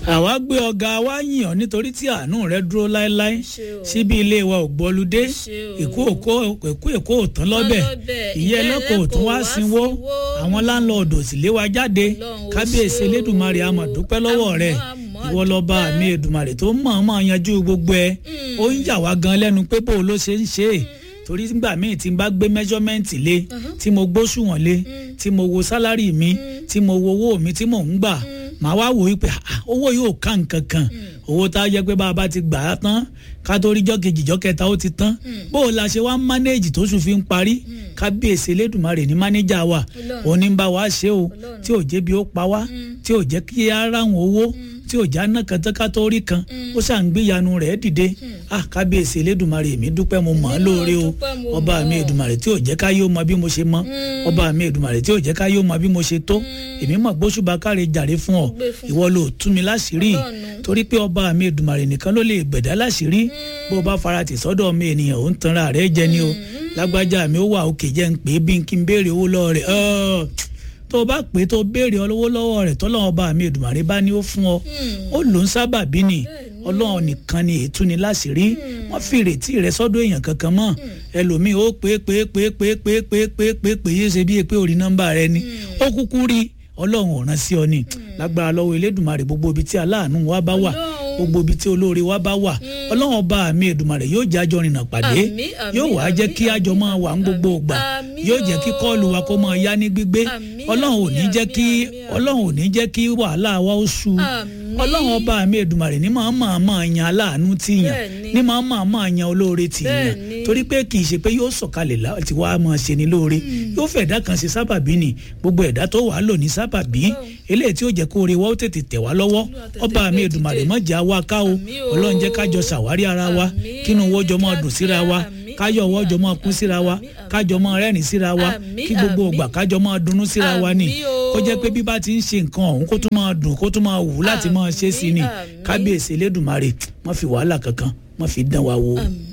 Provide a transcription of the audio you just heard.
àwa gbé ọ̀gá wa yìn ọ́ nítorí tí àánú rẹ dúró láéláé ṣé o. síbi ilé wa ò gbọ́ludé ṣé o. èkó òkó èkó èkó ò tán lọ́bẹ̀ lọ́bẹ̀, ìyẹn ìyẹn ẹlẹ́kọ̀ọ́ ò tún ẹlẹ́kọ̀ọ́ wá wá sínwó sínwó. àwọn láńlọ́ọ̀dù sì lé wa jáde Ọlọ́run ó kábíyèsí ṣé o. elédùnmarè àmọ̀ dúpẹ́ lọ́wọ́ Àmọ́, rẹ̀ àmọ́ ìwọ lọ́ba dúpẹ́. mi èdùmarè tó mọ̀ọ́mọ̀ yanjú gbogbo ẹ̀ ó ń yà wá gan lẹ́nu pé bó ló ṣe ń ṣe é torí nígbà míì tí n bá gbé mẹ́jọ́mẹ́ǹtì lé tí mo gbóṣùwọ̀n lé tí mo wo sálárì mi tí mo wo owó mi tí mò ń gbà màá wá wò ó pé ah, owó yóò ká nǹkan kan owó tá a jẹ́ pé bá a bá ti gbà á tán ká tó rí jọ́ kejì jọ́ kẹta ó ti tán bó o la ṣe wá mánéèjì tó sùn fi ń parí kábíyèsí elédùnmarè ní mánéjà wa Ọlọ́run. òun ní ń bá wa ṣe o Ọlọ́run. tí ò jẹ́ bí ó pa wá tí ò jẹ́ kí á ráhùn owó tí ò já ná kan tán ká tó rí kan ó ṣà ń gbéyanu rẹ̀ dìde ah kábíyèsí elédùnmarè mi dúpẹ́ mo mọ̀ ọ́ Èmi náà lóore o dúpẹ́, mo ọba mọ̀ mi ọ́. èdùnmarè tí ò jẹ́ ká yóò mọ bí mo ṣe mọ́ ọba mi èdùnmarè tí ò jẹ́ ká yóò mọ bí mo ṣe tó èmi mọ̀ gbóṣùbà káre jàre fún ọ Gbé fún ìwọ ló tú mi láṣìírí Ọlọ́run. torí pé ọba mi èdùnmarè nìkan ló lè gbẹ̀dá láṣìírí bó o bá fara tì sọ́dọ̀ mi ènìyàn ò ń tanra rẹ̀ jẹ ni o lágbájá mi ó wà òkè jẹ́ ń pè é bí n kí n béèrè owó lọ́wọ́ rẹ̀ ọ́ọ́ tó o bá pè é tó o béèrè owó lọ́wọ́ rẹ̀ tọ́lọ́wọ́ ọba mi èdùnmarè bá ní ó fún ọ ó lò ń sábà bí ni ọlọ́run nìkan ni ètú ni láṣìírí wọ́n fi ìrètí rẹ sọ́dọ̀ èèyàn kankan mọ́ ẹlòmíì ó pé pé pé pé pé pé pé pé pé yé ṣe bí pé orí nọ́mbà rẹ ni ó kúkú rí ọlọ́run ò rán sí ọ ni lágbára lọ́wọ́ elédùnmarè gbogbo ibi tí aláàánú wa bá wà Ọlọ́run. gbogbo ibi tí olóore wa bá wà ọlọ́run ọba mi èdùnmarè yóò jẹ́ àjọ rìnnà pàdé Àmín, àmín, yóò wá jẹ́ àmín, kí àjọ máa wà ń gbogbo àmín, ìgbà àmín yóò jẹ́ kí o. kọ́ọ̀lù wa kó máa yá ní gbígbé Àmín, ọlọ́run ò ní àmín, jẹ́ kí àmín, àmín. ọlọ́run ò ní jẹ́ kí wàhálà wa ó sú Àmín. ọlọ́run ọba mi èdùmàrè ní máa máa máa yan aláàánú tí yàn Bẹ́ẹ̀ni. ní máa máa máa yan olóore tí yàn Bẹ́ẹ̀ni. torí pé kì í ṣe pé yóò sọ̀kalẹ̀ láti wá máa ṣe ni lóore yóò fẹ́ ẹ̀dá kan ṣe sábàbí ni gbogbo ẹ̀dá tó wàá lò ní sábàbí eléyìí tí ó jẹ́ kó oore wa ó tètè tẹ̀ wá lọ́wọ́ tètè ọba mi gbé èdùmàrè dìde. má jẹ́ àwa ká o Àmín o. ọlọ́run jẹ́ kájọ ṣàwárí ara wa Àmín. kínú owó jọ máa dùn síra wa Àmín, káyọ̀ ọwọ́ jọ máa kún síra wa àmín, àmín, kájọ máa rẹ́rìn síra wa Àmín, kí gbogbo àmín. ògbà kájọ máa dunnú síra wa ni Àmín o. kó jẹ́ pé bí bá ti ń ṣe nǹkan ọ̀hún kó tún máa dùn kó tún máa wù láti máa ṣe sí ni Àmín, àmín. kábíyèsí elédùnmarè má fi wàhálà kankan má fi dán wa wò. Àmín.